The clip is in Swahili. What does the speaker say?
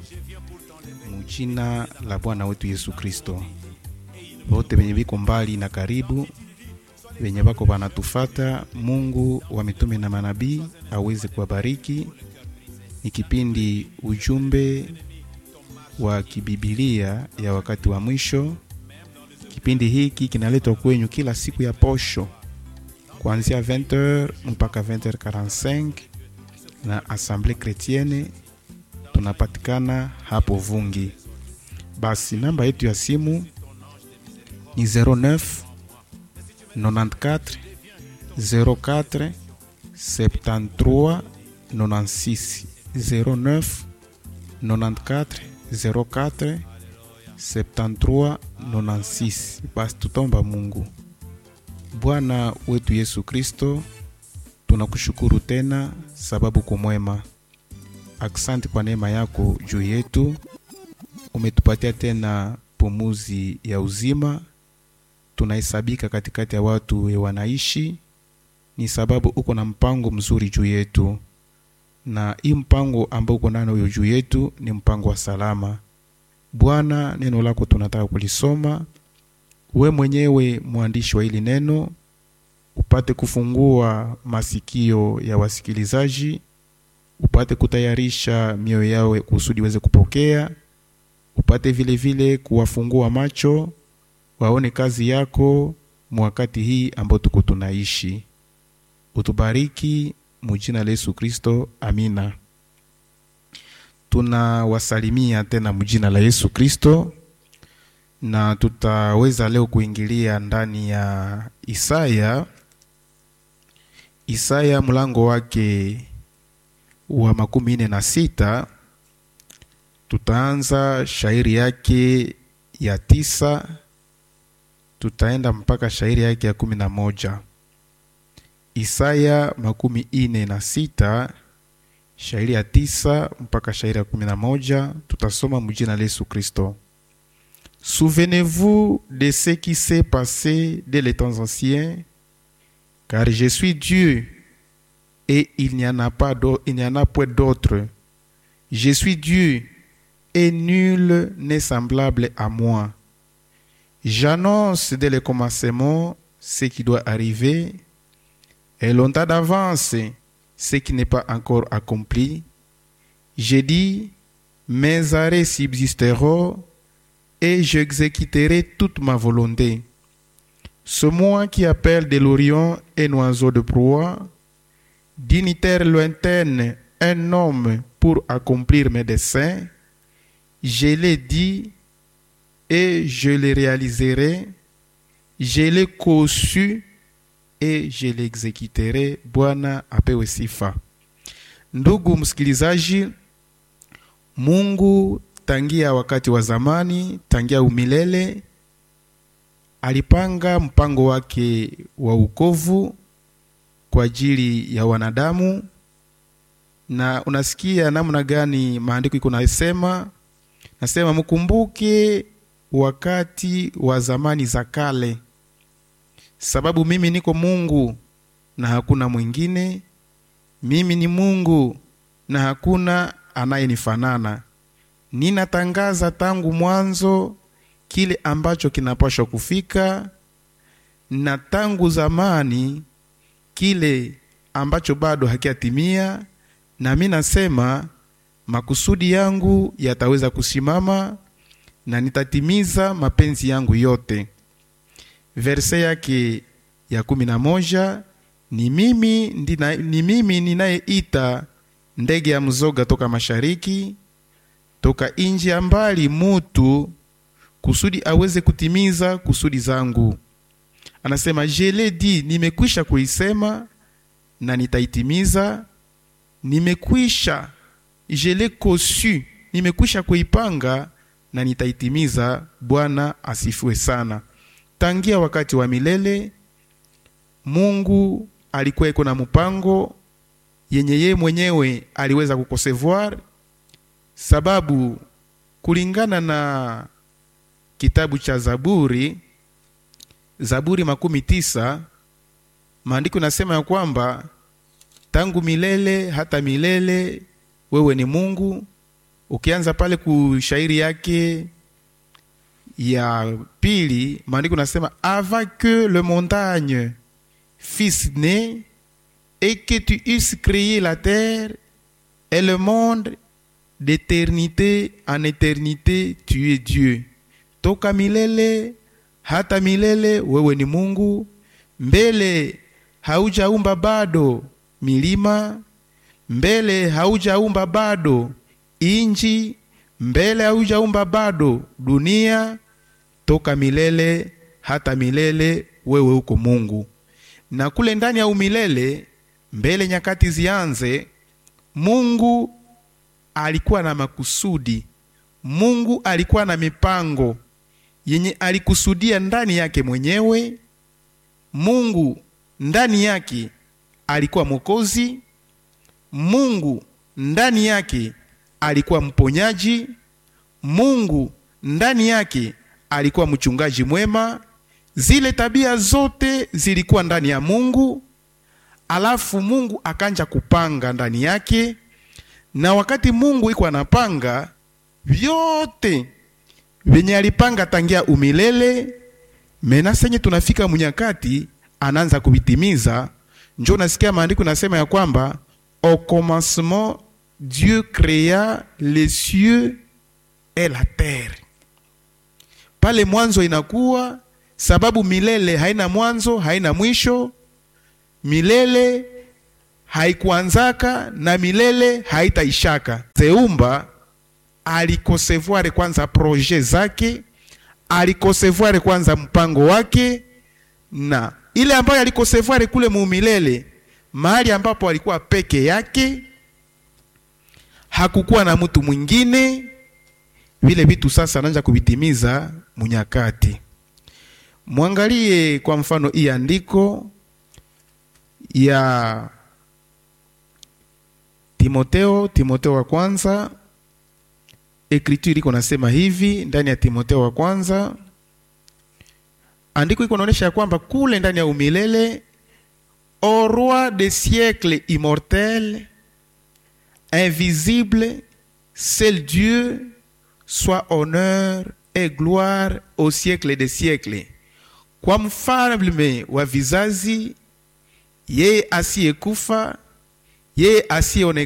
mujina la Bwana wetu Yesu Kristo. Wote wenye viko mbali na karibu, wenye wako wanatufata, Mungu wa mitume na manabii aweze kuwabariki. Ni kipindi ujumbe wa kibibilia ya wakati wa mwisho. Kipindi hiki kinaletwa kwenyu kila siku ya posho kuanzia 20h mpaka 20h45 na Assemblée Chrétienne tunapatikana hapo Vungi. Basi namba yetu ya simu ni 09 94 04 73 96 09 94 04 73 96. Basi tutomba Mungu. Bwana wetu Yesu Kristo, tunakushukuru tena sababu kumwema. Aksanti kwa neema yako juu yetu, umetupatia tena pumuzi ya uzima. Tunahesabika katikati ya watu we wanaishi, ni sababu uko na mpango mzuri juu yetu, na hii mpango ambao uko nayo juu yetu ni mpango wa salama. Bwana, neno lako tunataka kulisoma we mwenyewe mwandishi wa hili neno upate kufungua masikio ya wasikilizaji, upate kutayarisha mioyo yao kusudi weze kupokea, upate vile vile kuwafungua macho waone kazi yako mwakati hii ambao tuko tunaishi. Utubariki mujina la Yesu Kristo, amina. Tunawasalimia tena mujina la Yesu Kristo na tutaweza leo kuingilia ndani ya Isaya. Isaya mlango wake wa makumi nne na sita. Tutaanza shairi yake ya tisa, tutaenda mpaka shairi yake ya kumi na moja. Isaya makumi nne na sita shairi ya tisa mpaka shairi ya kumi na moja. Tutasoma mjina la Yesu Kristo. Souvenez-vous de ce qui s'est passé dès les temps anciens, car je suis Dieu et il n'y en a pas il n'y en a point d'autre. Je suis Dieu et nul n'est semblable à moi. J'annonce dès le commencement ce qui doit arriver et longtemps d'avance ce qui n'est pas encore accompli. J'ai dit, mes arrêts subsisteront et j'exécuterai toute ma volonté. Ce moi qui appelle de l'Orient un oiseau de proie, dignitaire lointaine, un homme pour accomplir mes desseins, je l'ai dit et je le réaliserai, je l'ai conçu et je l'exécuterai. Bwana apewe sifa. Ndugu msikilizaji, Mungu tangia wakati wa zamani, tangia umilele, alipanga mpango wake wa ukovu kwa ajili ya wanadamu, na unasikia namna gani maandiko iko nasema, nasema mkumbuke wakati wa zamani za kale, sababu mimi niko Mungu na hakuna mwingine, mimi ni Mungu na hakuna anayenifanana ninatangaza tangu mwanzo kile ambacho kinapaswa kufika, na tangu zamani kile ambacho bado hakiatimia, na mi nasema makusudi yangu yataweza kusimama na nitatimiza mapenzi yangu yote. Verse yake ya kumi na moja ni mimi, ndina, ni mimi ninayeita ndege ya mzoga toka mashariki toka nchi ya mbali mutu kusudi aweze kutimiza kusudi zangu. Anasema jele di, nimekwisha kuisema na nitaitimiza. Nimekwisha jele kosu, nimekwisha kuipanga na nitaitimiza. Bwana asifiwe sana. Tangia wakati wa milele Mungu alikuwa iko na mpango yenye yeye mwenyewe aliweza kukosevoir sababu kulingana na kitabu cha Zaburi, Zaburi makumi tisa, maandiko nasema ya kwamba tangu milele hata milele wewe ni Mungu ukianza pale kushairi yake ya pili maandiko nasema avant que le montagne fils né et que tu eusses créé la terre et le monde d'éternité en éternité tu es Dieu toka milele hata milele wewe ni Mungu mbele haujaumba bado milima mbele haujaumba bado inji mbele haujaumba bado dunia toka milele hata milele wewe uko Mungu na kule ndani ya umilele mbele nyakati zianze Mungu alikuwa na makusudi Mungu alikuwa na mipango yenye alikusudia ndani yake mwenyewe Mungu ndani yake alikuwa mwokozi Mungu ndani yake alikuwa mponyaji Mungu ndani yake alikuwa mchungaji mwema zile tabia zote zilikuwa ndani ya Mungu alafu Mungu akanja kupanga ndani yake na wakati Mungu iko anapanga vyote venye alipanga tangia umilele mena senye tunafika munyakati anaanza kuvitimiza njo nasikia maandiko nasema ya kwamba au commencement Dieu créa les cieux et la terre pale mwanzo inakuwa sababu milele haina mwanzo haina mwisho milele haikuanzaka na milele haitaishaka zeumba alikosevuare kwanza proje zake alikosevuare kwanza mpango wake na ile ambayo alikosevuare kule muumilele mahali ambapo alikuwa peke yake hakukuwa na mtu mwingine vile vitu sasa anaanza kuvitimiza munyakati mwangalie kwa mfano hii andiko ya Timoteo Timoteo wa kwanza ekriture iko nasema hivi ndani ya Timoteo wa kwanza andiko iko naonyesha ya kwamba kule ndani ya umilele au roi des siècles immortel invisible seul Dieu soit honneur et gloire au siècle des siècles kwa mfalme wa vizazi yeye asiyekufa yeye asiyeonekana